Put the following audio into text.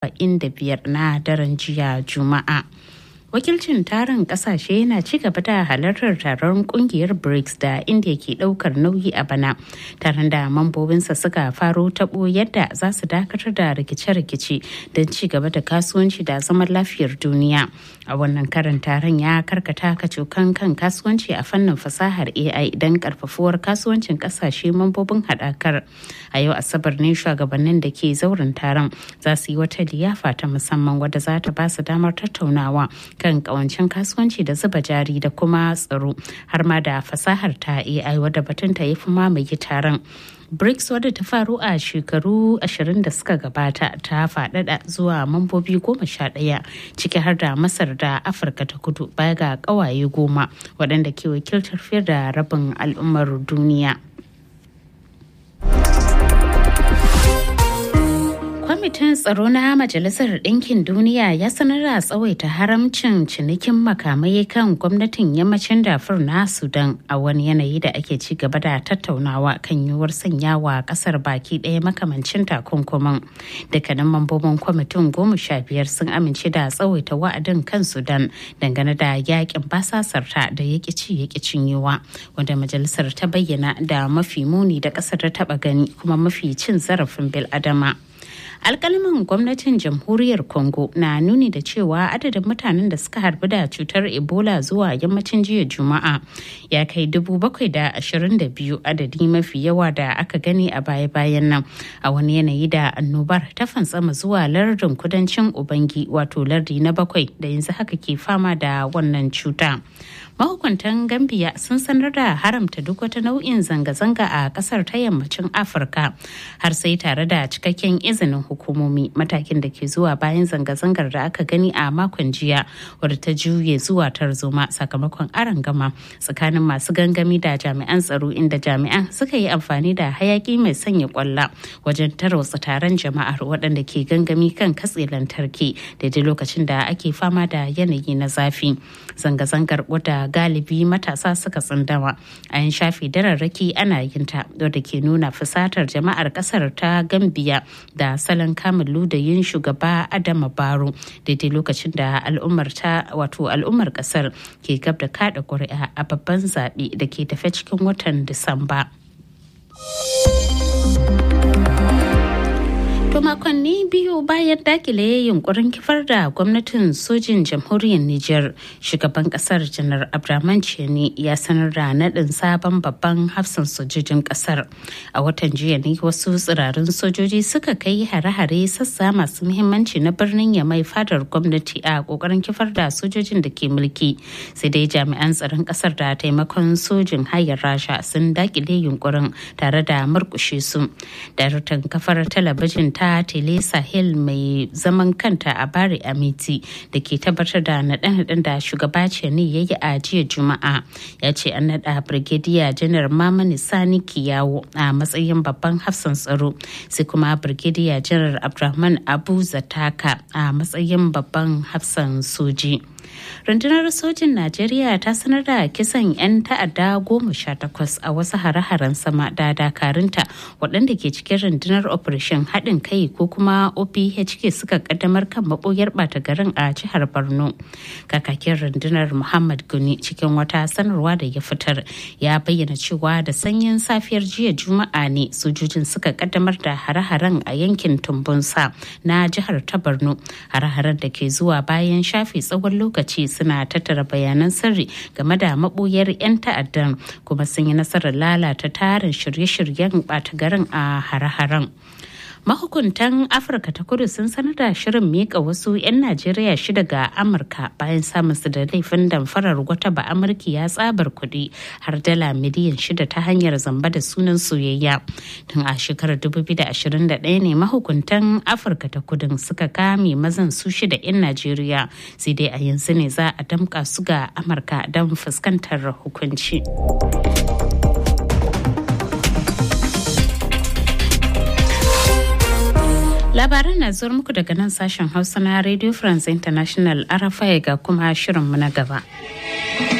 biyar na daren jiya juma'a wakilcin tarin kasashe na ci gaba da halartar taron kungiyar brics da india ke daukar nauyi a bana taron da mambobinsa suka faro tabo yadda za su dakatar da rikice-rikice don ci gaba da kasuwanci da zaman lafiyar duniya a wannan karin taron ya karkata kacokan kan kasuwanci a fannin fasahar ai don karfafuwar kasuwancin kasashe mambobin haɗakar a yau asabar ne shugabannin da ke zauren taron za su yi wata liyafa ta musamman wadda za ta ba su damar tattaunawa kan kawancin kasuwanci da zuba jari da kuma tsaro har ma da fasahar ta AI wadda batun ta yi fi mamaye taron. BRICS wadda ta faru a shekaru 20 da suka gabata ta faɗaɗa zuwa mambobi goma sha ɗaya ciki har da Masar da Afirka ta kudu baya ga ƙawaye goma waɗanda ke wakiltar fiye da rabin al'ummar duniya. kwamitin tsaro na majalisar ɗinkin duniya ya sanar da tsawaita haramcin cinikin makamai kan gwamnatin yammacin dafur na sudan a wani yanayi da ake ci gaba da tattaunawa kan yiwuwar sanya wa ƙasar baki ɗaya makamancin takunkumin dukkanin mambobin kwamitin goma sha biyar sun amince da tsawaita wa'adin kan sudan dangane da yakin basasarta da ya ci ya cinyewa wanda majalisar ta bayyana da mafi muni da ƙasar ta taɓa gani kuma mafi cin zarafin bil'adama. alkalaman gwamnatin jamhuriyar congo na nuni da cewa adadin mutanen da suka harbi da cutar ebola zuwa yammacin jiya juma'a ya kai dubu bakwai da ashirin da biyu adadi mafi yawa da aka gani a baya-bayan nan a wani yanayi da annobar ta fantsama zuwa lardin kudancin ubangi wato lardi na bakwai da yanzu haka ke fama da wannan cuta mahukuntan gambia sun sanar da haramta duk wata nau'in zanga-zanga a kasar ta yammacin afirka har sai tare da cikakken izinin hukumomi matakin da ke zuwa bayan zanga-zangar da aka gani a makon jiya wadda ta juye zuwa tarzoma sakamakon gama tsakanin masu gangami da jami'an tsaro inda jami'an suka yi amfani da hayaki mai sanya kwalla wajen tarwatsa taron jama'ar waɗanda ke gangami kan katse lantarki daidai lokacin da ake fama da yanayi na zafi zanga-zangar wadda galibi matasa suka tsindama a yin shafe dararraki ana yin ta wadda ke nuna fusatar jama'ar kasar ta gambiya da salon kamun ludayin shugaba adama baro daidai lokacin da al'ummar ta wato al'ummar kasar ke gab da kada ƙuri'a a babban zaɓe da ke tafe cikin watan disamba. To makonni biyu bayan dakile yunkurin kifar da gwamnatin sojin jamhuriyar Nijar, shugaban kasar janar Abdraman Cheni ya sanar da naɗin sabon babban hafsan sojojin kasar. A watan jiya ne wasu tsirarin sojoji suka kai hare-hare sassa masu muhimmanci na birnin ya mai fadar gwamnati a kokarin kifar da sojojin da ke mulki. Sai dai jami'an tsaron kasar da taimakon sojin hayar Rasha sun dakile yunkurin tare da murkushe su. Daraktan kafar talabijin ta tele sahel mai zaman kanta a bari amiti da ke tabbatar da naɗe-naɗen da shugaba ne ya yi a jiya juma'a ya ce an naɗa birgediya janar mamani sani kiyawo a matsayin babban hafsan tsaro sai kuma birgediya janar abdulrahman abu zataka a matsayin babban hafsan soji. rundunar sojin najeriya ta sanar da kisan 'yan ta'adda goma sha takwas a wasu hare-haren sama da dakarunta waɗanda ke cikin rundunar operation haɗin kai ko kuma ophk suka kaddamar kan maɓoyar ɓata garin a jihar borno kakakin rundunar muhammad guni cikin wata sanarwa da ya fitar ya bayyana cewa da sanyin safiyar jiya juma'a ne sojojin suka kaddamar da hare-haren a yankin tumbunsa na jihar ta borno hare-haren da ke zuwa bayan shafe tsawon lokaci suna tattara bayanan sirri game da maboyar 'yan ta'addan kuma sun yi nasarar lalata tarin shirye-shiryen ɓata garin a hare-haren. mahukuntan afirka ta kudu sun sanar da shirin mika wasu 'yan najeriya shida ga amurka bayan samun su da laifin damfarar wata ba amurki ya tsabar kuɗi har dala miliyan shida ta hanyar zamba da sunan soyayya tun a shekarar 2021 ne mahukuntan afirka ta kudin suka kame mazan su shida 'yan najeriya sai dai a yanzu ne za a damka su ga amurka don fuskantar hukunci. labaran na zuwa muku daga nan sashen hausa na radio france international arafai ga kuma shirinmu na gaba.